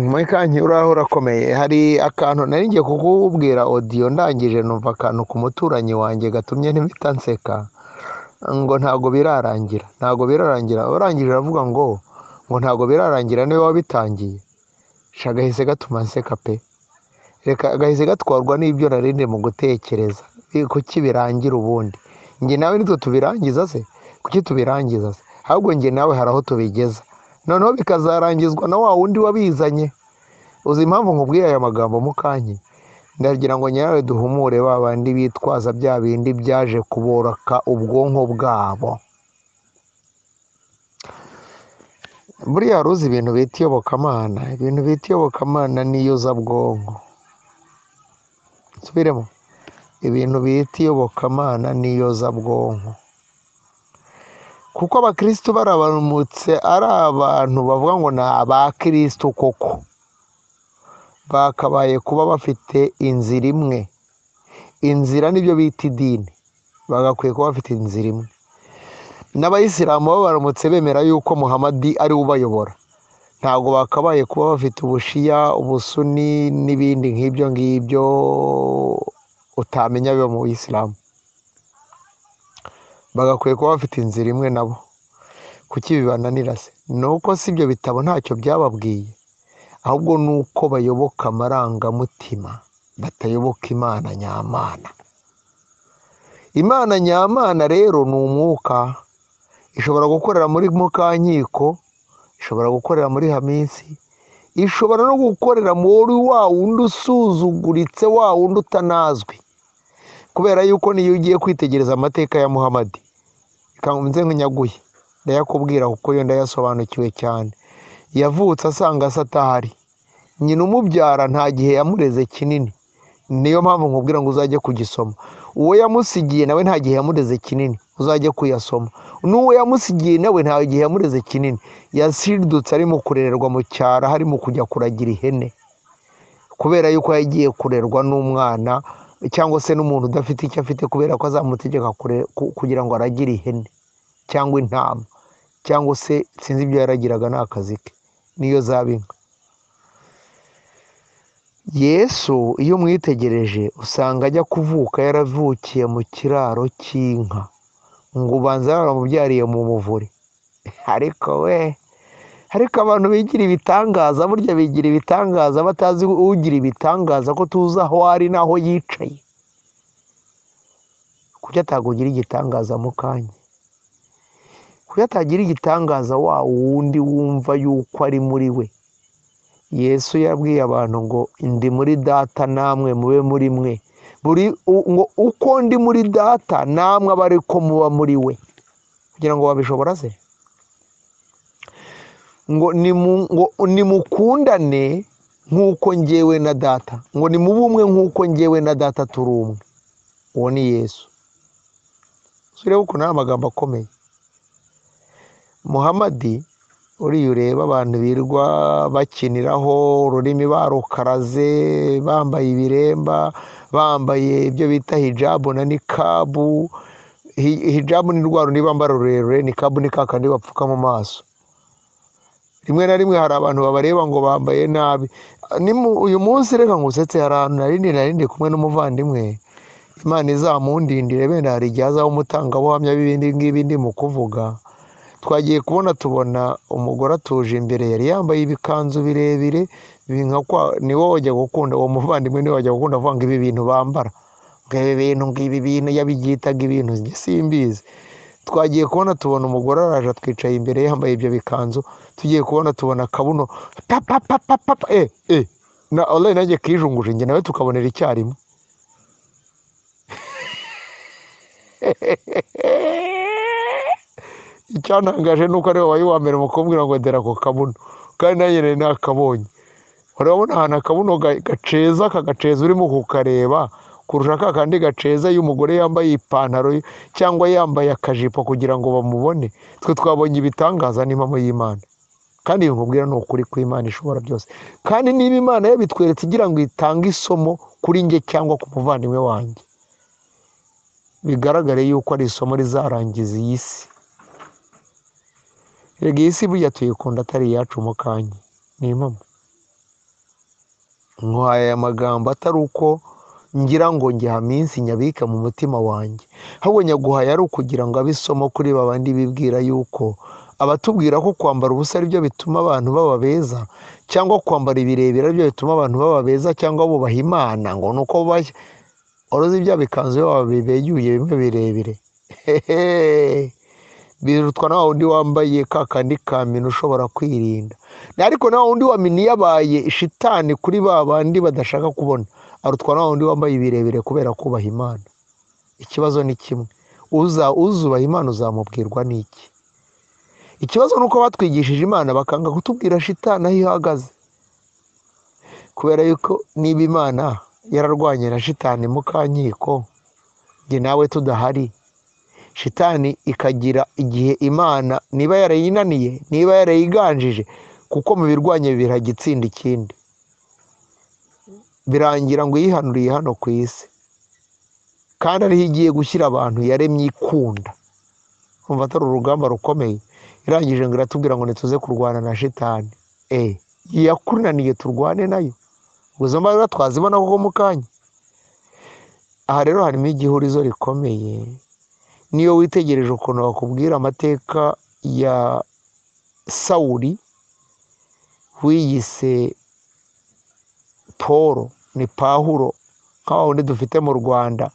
muri kanki uriya urakomeye hari akantu nari ngiye kukubwira odiyo ndangije numva akantu ku muturanyi wanjye gatumye mpita nseka ngo ntabwo birarangira ntabwo birarangira urangije aravuga ngo ngo ntabwo birarangira niba wabitangiye sha gahise gatuma nseka pe reka gahise gatwarwa n'ibyo narinde mu gutekereza kuki birangira ubundi njye nawe nitwe tubirangiza se kuki tubirangiza se ahubwo njye nawe hari aho tubigeza noneho bikazarangizwa na wa wundi wabizanye uzi impamvu nkubwiye aya magambo mukanyi ndagira ngo nyawe duhumure ba bandi bitwaza bya bindi byaje kuboraka ubwonko bwabo buriya wari uzi ibintu bita iyobokamana ibintu bita iyobokamana n'iyuzabwonko nsubiremo ibintu bita iyobokamana n'iyuzabwonko kuko abakirisitu barabanutse ari abantu bavuga ngo ni abakirisitu koko bakabaye kuba bafite inzira imwe inzira nibyo bita idini bagakwiye kuba bafite inzira imwe n'abayisilamu bo baramutse bemera yuko muhamadi ari we ubayobora ntabwo bakabaye kuba bafite ubushiya ubusuni n'ibindi nk'ibyo ngibyo utamenya biba mu bisilamu bagakwiye kuba bafite inzira imwe nabo kuki bibananira se ni uko si ibyo bitabo ntacyo byababwiye ahubwo ni uko bayoboka amarangamutima batayoboka imana nyamana imana nyamana rero ni umwuka ishobora gukorera muri mukankiko ishobora gukorera muri haminsi ishobora no gukorera muri wa wundi usuzuguritse wa wundi utanazwi kubera yuko niyo ugiye kwitegereza amateka ya muhamadi ikanze nk'inyaguye ndayakubwira kuko yo ndayasobanukiwe cyane yavutse asanga se atahari nyina umubyara nta gihe yamureze kinini niyo mpamvu nkubwira ngo uzajye kugisoma uwo yamusigiye nawe nta gihe yamureze kinini uzajye kuyasoma n'uwo yamusigiye nawe nta gihe yamureze kinini yasirdutse ari mu kurererwa mu cyaro harimo kujya kuragira ihene kubera yuko yagiye kurerwa n'umwana cyangwa se n'umuntu udafite icyo afite kubera ko azamutegeka kure- ku- kugira ngo aragire ihene cyangwa intama cyangwa se sinzi ibyo yaragiraga ni akazi ke niyo zaba inka yesu iyo umwitegereje usanga ajya kuvuka yaravukiye mu kiraro cy'inka ngo ubanza yaramubyariye mu muvure ariko we ariko abantu bigira ibitangaza burya bigira ibitangaza batazi ugira ibitangaza ko tuzi aho ari n'aho yicaye kuki atakugira igitangaza mu kanya kuki atagira igitangaza wa wundi wumva yuko ari muri we yesu yabwiye abantu ngo ndi muri data namwe mube muri mwe buri u- ngo uko ndi muri data namwe aba ari ko muba muri we kugira ngo wabishobora se ngo nimu- ngo nimukundane nk'uko ngewe na data ngo nimube umwe nk'uko ngewe na data turi umwe uwo ni yesu turebe ukuntu ari amagambo akomeye muhamadi uriya ureba abantu birirwa bakiniraho ururimi barukaraze bambaye ibiremba bambaye ibyo bita hijabu na nikabu Hi- hijabu ni rwa rundi bambara rurerure nikabu ni ka kandi bapfuka mu maso rimwe na rimwe hari abantu babareba ngo bambaye nabi Ni mu- uyu munsi reka ngusetse hari ahantu narindi narindi kumwe n'umuvandimwe imana izamundindire benda hari igihe azaba umutangabuhamya b'ibindi ngibi ndi mu kuvuga twagiye kubona tubona umugore atuje imbere yari yambaye ibikanzu birebire bi- nka kwa ni wowe wajya gukunda uwo muvandimwe niwe wajya gukunda avuga ngo ibi bintu bambara ngo ibi bintu ngibi bintu yabibyitaga ibintu njye simbizi twagiye kubona tubona umugore araje atwicaye imbere yambaye ibyo bikanzu tugiye kubona tubona akabuno papapapapapa e e na onayi nanjye kijunguje njye nawe tukabonera icyarimwe icyantangaje ni uko ari wowe wa mbere mu kumubwira ngo ndera ako kabuno kandi nanjye nari nakabonye urabona ahantu akabuno ga- gaceza kagaceza urimo kukareba kurusha ka kandi gaceza iyo umugore yambaye ipantaro ye, cyangwa yambaye akajipo kugira ngo bamubone twe twabonye ibitangaza n'impamo y'imana kandi nkubwira ni ukuri ko imana ishobora byose kandi niba imana yabitweretse igira ngo itange isomo kuri njye cyangwa ku muvandimwe wanjye bigaragare yuko ari isomo rizarangiza iyi si rega iyi si burya tuyikunda atari iyacu mu kanya ni impamo nkuhaye aya magambo atari uko ngira ngo ngiha minsi nyabika mu mutima wanjye ahubwo nyaguhaye ari ukugira ngo abe isomo kuri babandi bibwira yuko abatubwira ko kwambara ubusa ari byo bituma abantu baba beza cyangwa kwambara ibirebire ari byo bituma abantu baba beza cyangwa bubaha imana ngo ni uko bubashya oroza ibya bikanzu baba bibegyuye bimwe birebire hehe birutwa na wundi wambaye ka kandi ka mini ushobora kwirinda ariko na wundi wa mini yabaye shitani kuri ba bandi badashaka kubona arutwa na wundi wambaye ibirebire kubera kubaha imana ikibazo ni kimwe uza uzubaha imana uzamubwirwa n'iki ikibazo ni uko batwigishije imana bakanga kutubwira shitani aho ihagaze kubera yuko niba imana yararwanye na shitani mu kankiko njye nawe tudahari shitani ikagira igihe imana niba yarayinaniye niba yarayiganjije kuko mu birwanya bibiri hajya itsinda ikindi birangira ngo yihanuriye hano ku isi kandi ariho igiye gushyira abantu yaremye ikunda umva atari urugamba rukomeye irangije ngo iratubwira ngo ntituze kurwana na shitani eh yakunaniye turwane nayo ubwo izo mbaraga twazibona kuko mu kanya aha rero harimo igihurizo rikomeye niyo witegereje ukuntu bakubwira amateka ya sawuri wiyise polo ni pahuro nk'aho wundi dufite mu rwanda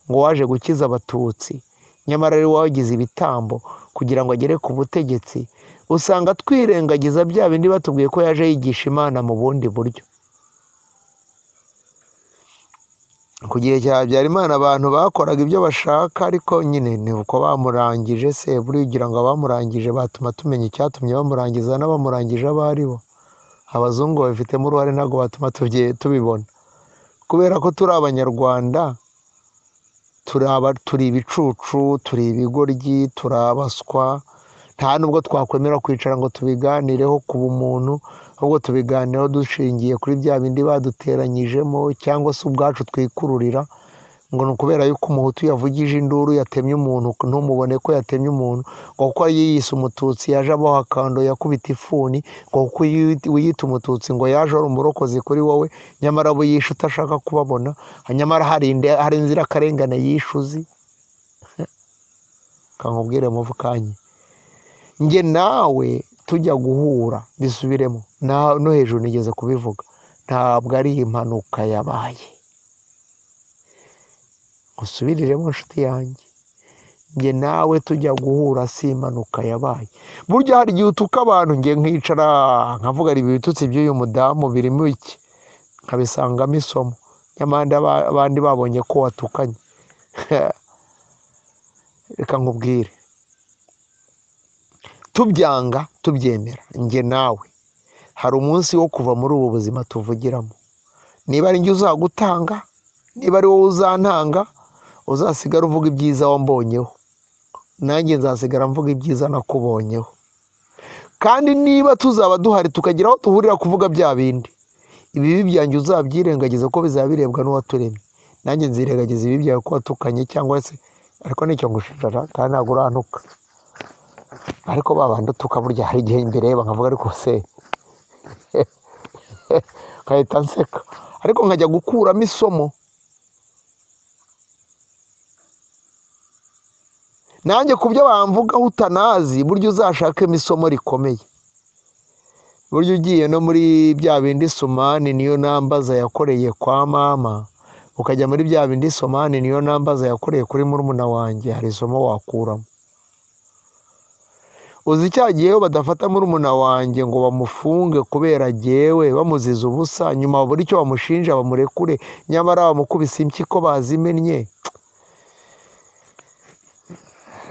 ngo waje gukiza abatutsi nyamara ari wagize ibitambo kugira ngo agere ku butegetsi usanga twirengagiza bya bindi batubwiye ko yaje yigisha imana mu bundi buryo ku gihe cya habyarimana abantu bakoraga ibyo bashaka ariko nyine ni uko bamurangije se buriya ngo abamurangije batuma tumenya icyatumye bamurangiza n'abamurangije abo ari bo abazungu babifitemo uruhare ntabwo batuma tubye- tubibona kubera ko turi abanyarwanda turi aba- turi ibicucu turi ibigoryi turi abaswa nta nubwo twakwemera kwicara ngo tubiganireho ku bumuntu ahubwo tubiganireho dushingiye kuri bya bindi baduteranyijemo cyangwa se ubwacu twikururira ngo ni ukubera yuko umuhutu yavugije induru yatemye umuntu ntumubone ko yatemye umuntu ngo kuko yiyise umututsi yaje aboha akando yakubita ifuni ngo kuko uyi- uyita umututsi ngo yaje ari umurokozi kuri wowe nyamara abo yishe utashaka kubabona nyamara hari inde- hari inzirakarengane yishe uzi kankubwire muvukanye njye nawe tujya guhura bisubiremo na no hejuru nigeze kubivuga ntabwo ari impanuka yabaye usubiriremo inshuti yanjye njye nawe tujya guhura si impanuka yabaye burya hari igihe utuka abantu njye nkicara nkavuga ari ibitutsi by'uyu mudamu birimo iki nkabisangamo isomo nyamara ndaba- abandi babonye ko watukanye reka nkubwire tubyanga tubyemera njye nawe hari umunsi wo kuva muri ubu buzima tuvugiramo niba ari njye uzagutanga niba ari wowe uzantanga uzasigara uvuga ibyiza wambonyeho nanjye nzasigara mvuga ibyiza nakubonyeho kandi niba tuzaba duhari tukagira aho duhurira kuvuga bya bindi ibibi byanjye uzabyirengagiza ko bizaba birebwa n'uwaturemye nanjye nzirengagiza ibibi byawe ko watukanye cyangwa se ariko nicyo ngushinja kandi ntabwo urantuka ariko babandi utuka burya hari igihe imbere ye bakavuga ariko se nkahita nseka ariko nkajya gukuramo isomo nanjye ku byo bamvugaho utanazi burya uzashakemo isomo rikomeye burya ugiye no muri bya bindi somani niyo nambaza yakoreye kwa mama ukajya muri bya bindi somani niyo nambaza yakoreye kuri murumuna wanjye hari isomo wakuramo uzi cya gihe iyo badafata murumuna wanjye ngo bamufunge kubera jyewe bamuziza ubusa nyuma buri icyo bamushinja bamurekure nyamara bamukubise impyiko bazimennye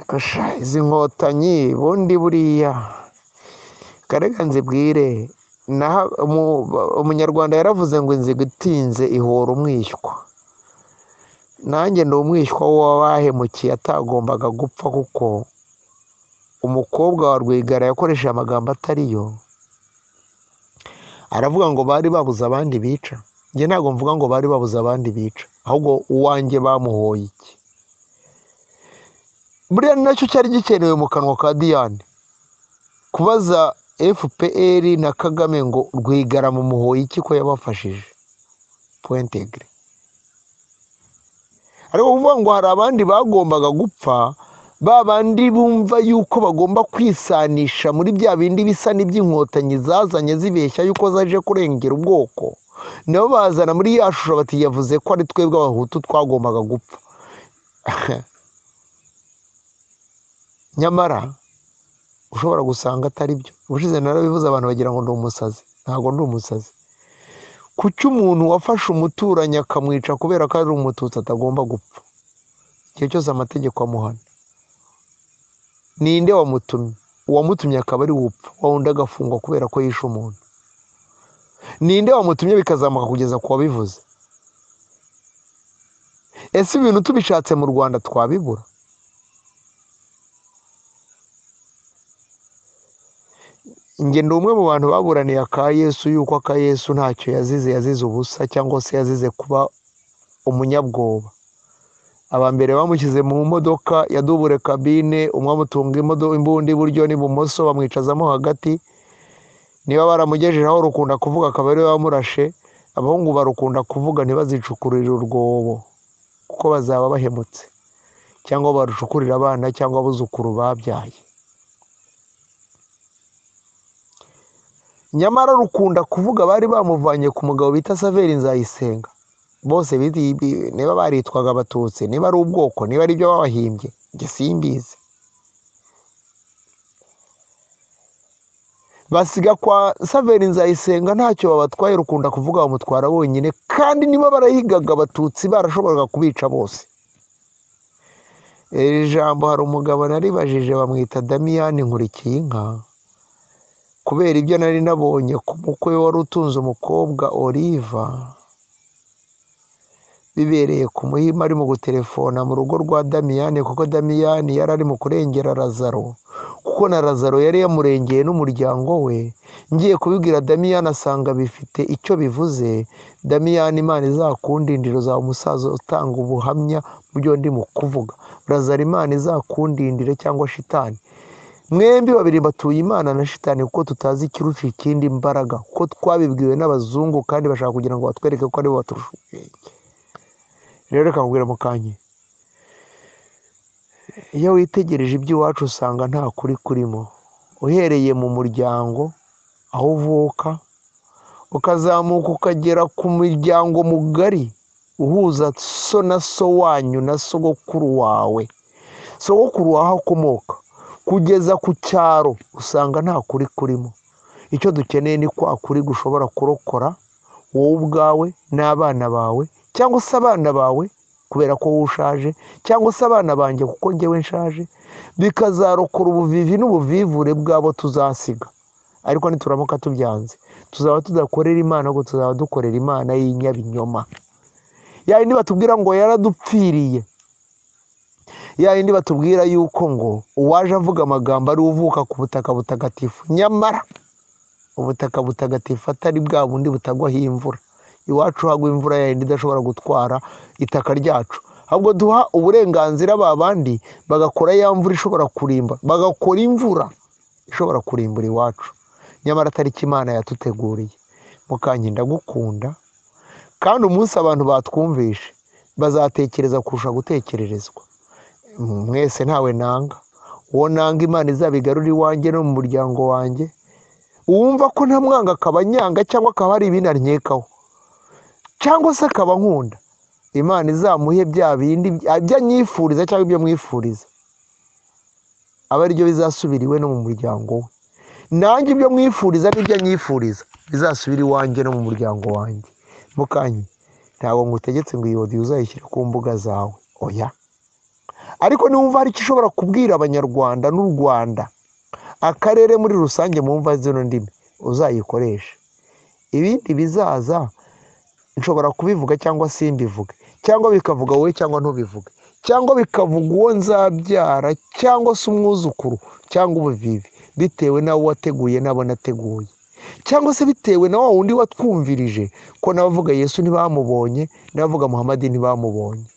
Gasha izi nkotanyi bundi buriya karega nzibwire naha umu- umunyarwanda yaravuze ngo inziga itinze ihora umwishywa nanjye ndi umwishywa w'uwabahemukiye atagombaga gupfa kuko umukobwa wa rwigara yakoresheje amagambo atari yo aravuga ngo bari babuze abandi bica njye ntabwo mvuga ngo bari babuze abandi bica ahubwo uwanjye bamuhoye iki buriya ni nacyo cyari gikenewe mu kanwa ka diyane kubaza fpr na kagame ngo rwigara mu muhoyi iki ko yabafashije puwentegire ariko kuvuga ngo hari abandi bagombaga gupfa ba bandi bumva yuko bagomba kwisanisha muri bya bindi bisa n'iby'inkotanyi zazanye zibeshya yuko zaje kurengera ubwoko nabo bazana muri ya shusho bati yavuze ko ari twebwe abahutu twagombaga gupfa nyamara ushobora gusanga atari byo ubushize narabivuze abantu bagira ngo ni umusazi ntabwo ndi umusazi kuki umuntu wafashe umuturanyi akamwica kubera ko ari umututsi atagomba gupfa igihe cyose amategeko amuhana ninde wamutumye uwamutumye akaba ari wupfa wawundi agafungwa kubera ko yishe umuntu ninde wamutumye bikazamuka kugeza ku wabivuze ese ibintu tubishatse mu rwanda twabibura njye ni umwe mu bantu baburaniye aka yesu yuko aka yesu ntacyo yazize yazize ubusa cyangwa se yazize kuba umunyabwoba aba mbere bamushyize mu modoka yadubure kabine umwe amutunga imodo- imbunda iburyo n'ibumoso bamwicazamo hagati niba baramugejeje aho rukunda kuvuga akaba ariwe wamurashe abahungu barukunda kuvuga ntibazicukurire urwobo kuko bazaba bahemutse cyangwa barucukurira abana cyangwa abuzukuru babyaye nyamara rukunda kuvuga bari bamuvanye ku mugabo bita saveri nzayisenga bose biti- bi- niba baritwaga abatutsi niba ari ubwoko niba ari ibyo babahimbye njye simbizi basiga kwa saveri nzayisenga ntacyo babatwaye rukunda kuvuga bamutwara bonyine kandi niba barahigaga abatutsi barashoboraga kubica bose iri jambo hari umugabo naribajije bamwita damiyani nkurikiye inka kubera ibyo nari nabonye ku mukwe we wari utunze umukobwa oliva bibereye ku muhima arimo guterefona mu rugo rwa damiyani kuko damiyani yari arimo kurengera razaro kuko na razaro yari yamurengeye n'umuryango we ngiye kubibwira damiyani asanga bifite icyo bivuze damiyani imana izakundindira uzaba umusaza utanga ubuhamya mu byo ndimo kuvuga razaro imana izakundindire cyangwa shitani mwembi babiri batuye imana na shitani kuko tutazi ikiruca ikindi imbaraga kuko twabibwiwe n'abazungu kandi bashaka kugira ngo batwereke ko aribo baturusha ubwenge rero reka nkubwire mu kanya iyo witegereje iby'iwacu usanga nta kuri kurimo uhereye mu muryango aho uvuka ukazamuka ukagera ku muryango mugari uhuza so na so wanyu na sogokuru wawe sogokuru wawe aho akomoka kugeza ku cyaro usanga nta kuri kurimo icyo dukeneye ni kwa kuri gushobora kurokora wowe ubwawe n'abana bawe cyangwa se abana bawe kubera ko wowe ushaje cyangwa se abana banjye kuko ngewe nshaje bikazarokora ubuvivi n'ubuvivure bwabo tuzasiga ariko nituramuka tubyanze tuzaba tudakorera imana ahubwo tuzaba dukorera imana y'inyabinyoma yayindi batubwira ngo yaradupfiriye yayindi batubwira yuko ngo uwaje avuga amagambo ari uvuka ku butaka butagatifu nyamara ubutaka butagatifu atari bwa bundi butagwaho imvura iwacu hagwa imvura yayindi idashobora gutwara itaka ryacu ahubwo duha uburenganzira ba bandi bagakora ya mvura ishobora kurimba bagakora imvura ishobora kurimbura iwacu nyamara atari cyo imana yatuteguriye mukanyi ndagukunda kandi umunsi abantu batwumvishe bazatekereza kurusha gutekererezwa mwese ntawe nanga uwo nanga imana izabigarura iwanjye no mu muryango wanjye uwumva ko nta mwanga akaba anyanga cyangwa akaba hari ibindi ankekaho cyangwa se akaba nkunda imana izamuhe bya bindi ibyo anyifuriza cyangwa ibyo mwifuriza aba ari byo bizasubira iwe no mu muryango we nanjye ibyo mwifuriza n'ibyo anyifuriza bizasubira iwanjye no mu muryango wanjye mukanyi ntabwo ngutegetse ngo iyi odiyo uzayishyire ku mbuga zawe oya ariko niwumva hari icyo ushobora kubwira abanyarwanda n'u rwanda akarere muri rusange mu mva zino ndimi uzayikoreshe ibindi bizaza nshobora kubivuga cyangwa simbivuge cyangwa bikavuga wowe cyangwa ntubivuge cyangwa bikavuga uwo nzabyara cyangwa se umwuzukuru cyangwa ubuvivi bitewe n'abo wateguye n'abo nateguye cyangwa se bitewe na wa wundi watwumvirije ko n'abavuga yesu ntibamubonye n'abavuga muhamadi ntibamubonye